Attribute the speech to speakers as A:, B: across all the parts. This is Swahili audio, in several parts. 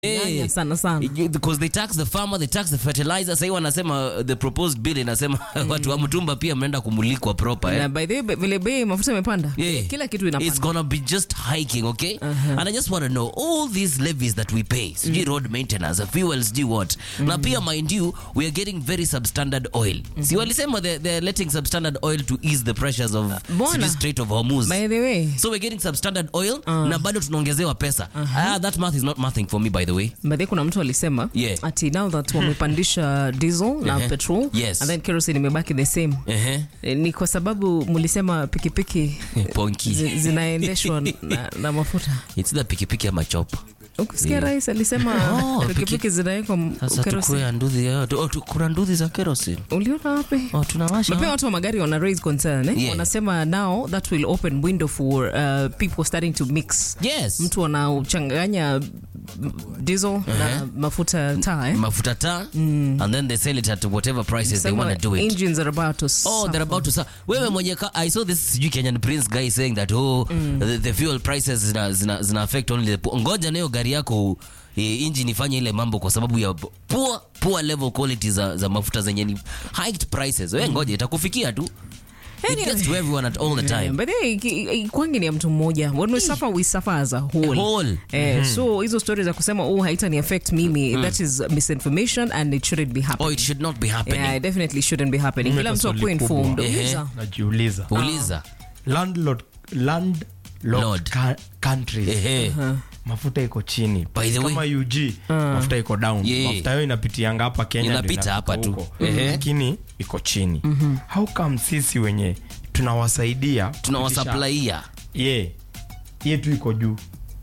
A: Nyanya sana sana.
B: because they tax the farmer they tax the fertilizer sahii wanasema uh, the proposed bill inasema watu wa mtumba pia mnaenda kumulikwa proper eh?
A: Na by the way, vile bei mafuta imepanda
B: Yeah.
A: kila kitu
B: It's
A: inapanda
B: gonna be just hiking, okay? And I just want to know all these levies that we pay, sijui road maintenance, fuel, sijui what. Na pia mind you, we are getting very substandard oil. Si walisema they they're letting substandard oil to ease the pressures of
A: Mbona?
B: sijui Strait of Hormuz.
A: by the way
B: So we're getting substandard oil na bado tunaongezewa pesa. Ah, that math is not mathing for me by the way.
A: By the way, kuna mtu alisema
B: Yeah.
A: ati now that wamepandisha diesel na
B: Ehe.
A: petrol
B: Yes.
A: and then kerosene imebaki the same
B: Ehe.
A: Eh, ni kwa sababu mlisema pikipiki
B: Ponki.
A: zi- zinaendeshwa na, na mafuta
B: It's the pikipiki ama chopa.
A: ukisikia rais alisema
B: Oh,
A: pikipiki
B: piki-
A: zinawekwa m-
B: Sasa
A: kerosene
B: tukue nduthi ya- tu- oh, tu- kuna nduthi za kerosene.
A: uliona wapi
B: Oh, tunawasha.
A: Na pia watu wa magari wana raise concern eh?
B: Yeah.
A: wanasema now that will open window for uh, people starting to mix
B: Yes.
A: mtu anauchanganya mm, diesel na mafuta taa eh?
B: mafuta taa and then they sell it at whatever prices they
A: Sema
B: want to do it
A: engines are about to
B: Oh,
A: suffer.
B: they're about to sa wewe mwenye ka I saw this sijui Kenyan Prince guy saying that oh the, the fuel prices zina, zina, zina affect only the poor. Ngoja nayo gari yako eh, engine ifanye ile mambo kwa sababu ya poor poor level quality za, za mafuta zenye ni hiked prices. Wewe ngoja itakufikia tu. It
A: Anyway.
B: gets to everyone at all the
A: Yeah,
B: time.
A: but hey, ki- ki- kwangi ni ya mtu mmoja when we suffer we suffer as a whole,
B: A whole.
A: Eh, so hizo stories za kusema oh haitani affect mimi that is misinformation and it shouldn't be happening
B: Oh, it should not be happening.
A: yeah, it definitely shouldn't be happening
C: Mimi
A: kila
C: hata
A: mtu akuwe
C: swali kubwa.
A: informed
B: Ehe.
A: Uliza.
C: najiuliza
B: Uliza.
C: landlord land
B: Lord.
C: Ka, countries
B: Ehe.
C: mafuta iko chini
B: By the way-
C: kama UG mafuta iko down
B: Yeah.
C: mafuta yao inapitianga hapa Kenya ndio
B: Inapita
C: inafika
B: hapa tu.
C: huko.
B: Ehe.
C: lakini iko chini how come sisi wenye tunawasaidia kupitisha-
B: Tunawasupplyia.
C: yeah yetu iko juu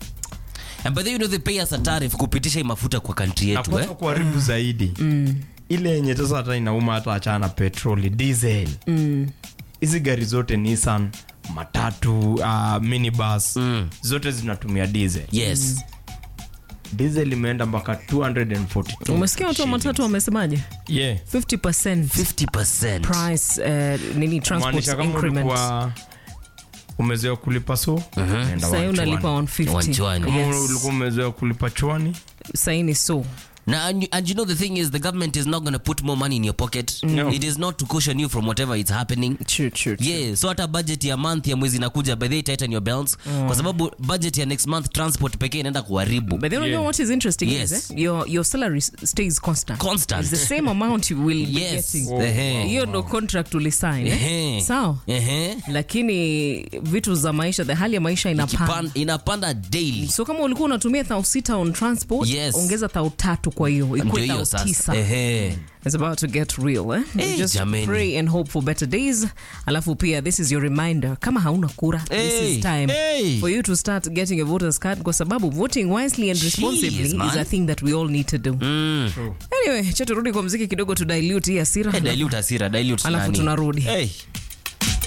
B: And by the way, you know they pay us a tariff kupitisha hii mafuta kwa country
C: na
B: yetu eh?
C: kwanza kuharibu zaidi ile yenye sasa hata inauma hata achana na petroli diesel hizi gari zote nissan matatu uh, minibus zote zinatumia diesel
B: Yes.
C: diesel imeenda mpaka 242
A: umesikia watu wa matatu wamesemaje
C: yeah
A: 50%
B: 50%.
A: price uh, nini transport
C: maanisha kama
A: increment
C: ulikuwa umezoea kulipa so unaenda
A: sahii unalipa
C: 120.
A: 150
B: 120.
C: Kama
A: Yes.
C: ulikuwa umezoea kulipa chwani
A: sahii ni so
B: Now, and you, and you know the thing is, the government is not going to put more money in your pocket.
C: No.
B: It is not to cushion you from whatever is happening.
A: True, true, true.
B: Yeah, so hata budget ya month ya mwezi inakuja by the way, tighten your belts kwa sababu budget ya next month transport pekee inaenda kuharibu.
A: But then you know
C: Yeah.
A: what is interesting
B: Yes.
A: is eh? your your salary s- stays constant.
B: Constant.
A: It's the same amount you will be
B: Yes.
A: getting.
B: Ehe.
A: Hiyo ndo contract ulisign. Eh?
B: Ehe.
A: Sawa.
B: Ehe.
A: Lakini vitu za maisha, the hali ya maisha inapanda.
B: Kipan- inapanda daily.
A: So kama ulikuwa unatumia thao sita on transport,
B: Yes.
A: ongeza thao tatu kwa hiyo,
B: Ndio
A: ikuwe
B: hiyo
A: thao
B: sasa.
A: tisa.
B: Ehe.
A: It's about to get real eh?
B: Eh,
A: Just
B: jameni.
A: pray and hope for better days. Alafu pia this is your reminder kama hauna kura this
B: Hey,
A: is time
B: hey.
A: for you to start getting a voter's card kwa sababu voting wisely and responsibly
B: Jeez, man.
A: is a thing that we all need to do.
B: Mm.
A: Anyway, cha turudi kwa mziki kidogo to dilute hii hasira.
B: Eh, dilute hasira, dilute
A: Alafu
B: nani?
A: tunarudi.
B: Hey.